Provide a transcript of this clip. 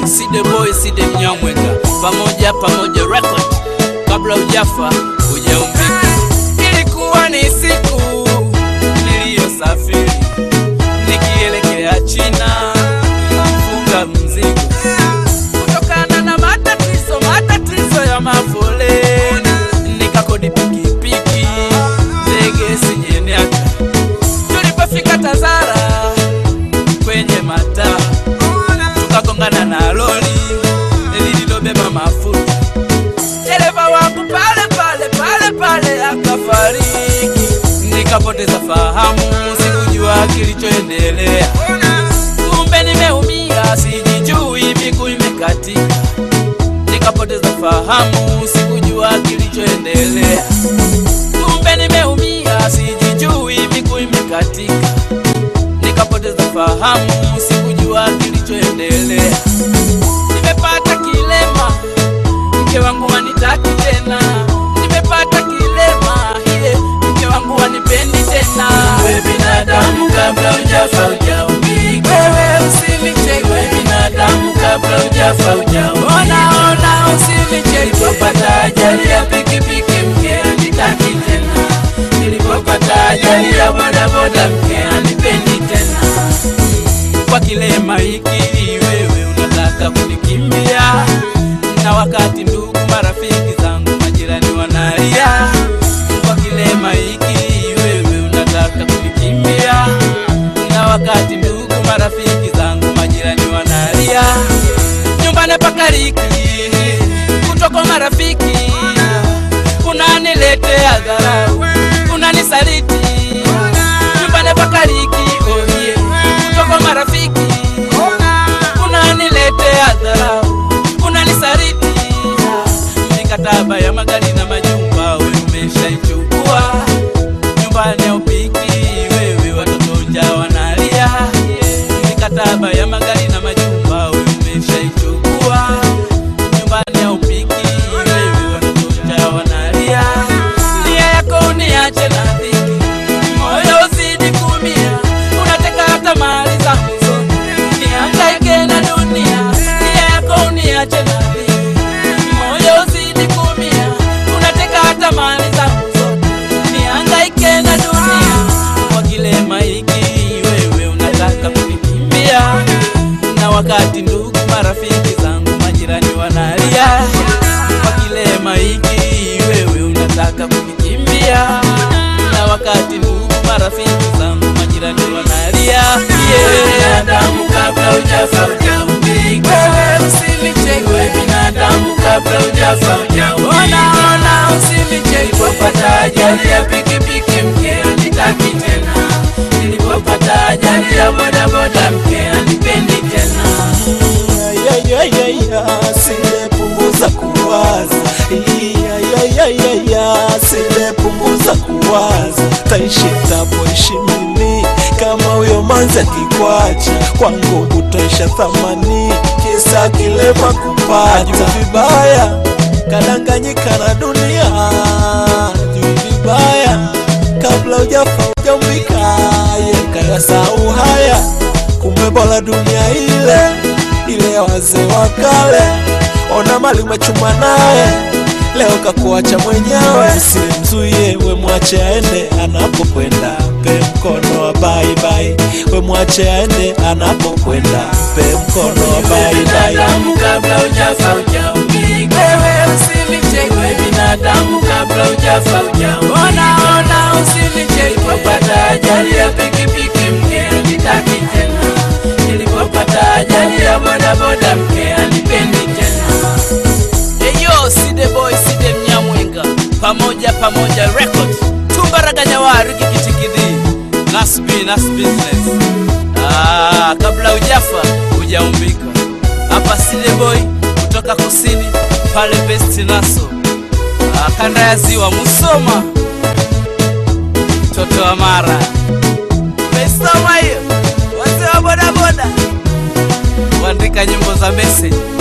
Side Boy, Side Mnyamweka, pamoja pamoja record, kabla ujafa hujaumbika. Ilikuwa ni siku niliyosafiri nikielekea China kufunga mzigo, kutokana na matatizo matatizo ya mafoleni, nikakodi pikipiki ndege sinyeniaka. Tulipofika Tazara kwenye mataa tukagongana na lori lililobeba mafuta. Dereva wangu pale pale pale pale akafariki, nikapoteza fahamu, sikujua kilichoendelea. Kumbe nimeumia, sijijui, miguu imekatika, nikapoteza fahamu, sikujua kilichoendelea. Kumbe nimeumia, sijijui, miguu imekatika nikapoteza fahamu, sikujua kilichoendelea. Nimepata kilema, mke wangu wanitaki tena. Nimepata kilema, iye mke wangu wanipendi tena. We binadamu kabla hujafa hujaumbika. Wewe usinicheke, We binadamu kabla hujafa hujaumbika. ona ona, usinicheke. Nilipopata ajali ya pikipiki mke anitaki tena. Nilipopata ajali ya bodaboda mke anipendi tena. kwa kilema hiki wewe unataka kunikimbia, na wakati ndugu marafiki zangu majirani wanalia. Kwa kilema hiki wewe unataka kunikimbia, na wakati ndugu marafiki zangu majirani wanalia. Nyumbani pakariki kutoka marafiki, unaniletea dharau, unanisaliti nyumbani pakariki oye kutoka marafiki unaniletea dharau unanisaliti mikataba ya magari na majumba we umeshaichukua nyumbani haupiki wewe watoto njaa wanalia mikataba ya magari na majumba we umeshaichukua nyumbani haupiki wewe watoto njaa wanalia nia yako uniache na dhiki moyo uzidi kumia unateka hata mali zangu zote nihangaike na dunia nia yako uniache na dhiki moyo uzidi kumia unateka hata mali zangu zote nihangaike na dunia kwa kilema hiki wewe unataka kunikimbia na wakati ndugu marafiki zangu majirani wanalia kwa kilema hiki wewe unataka kunikimbia na wakati ndugu marafiki zangu majirani wanalia We binadamu kabla hujafa hujaumbika. wewe usinicheke We binadamu kabla hujafa hujaumbika. ona ona usinicheke Nilipopata ajali ya pikipiki mke anitaki tena. Nilipopata ajali ya bodaboda mke anipendi tena. silepunguza kuwaza silepunguza kuwaza taishi tapoishi mimi kama huyo manzi akikwacha kwangu kutoisha thamani kisa kilema kupata juu vibaya kadanganyika na dunia juu vibaya kabla ujafa ujambika yekayasau haya kumbe bora dunia ile ile ya wazee wa kale ona mali umechuma naye leo kakuacha mwenyewe usimzuie we mwache aende anapokwenda mpe mkono wa baibai we mwache aende anapokwenda mpe mkono wa baibai Binadamu kabla hujafa hujaumbika. wewe usinicheke We binadamu kabla hujafa hujaumbika. ona ona usinicheke Nilipopata ajali ya pikipiki mke anitaki tena. Nilipopata ajali ya bodaboda mke anipendi tena. Eyo Side Boy Side Mnyamwenga pamoja pamoja record tumbaraganya wariki kichikidhi nasbi nas business ah, kabla ujafa hujaumbika hapa Side Boy kutoka kusini pale Best Naso ah, kanda ya ziwa Musoma mtoto wa Mara Umesoma hiyo wazee wa bodaboda kuandika nyimbo za message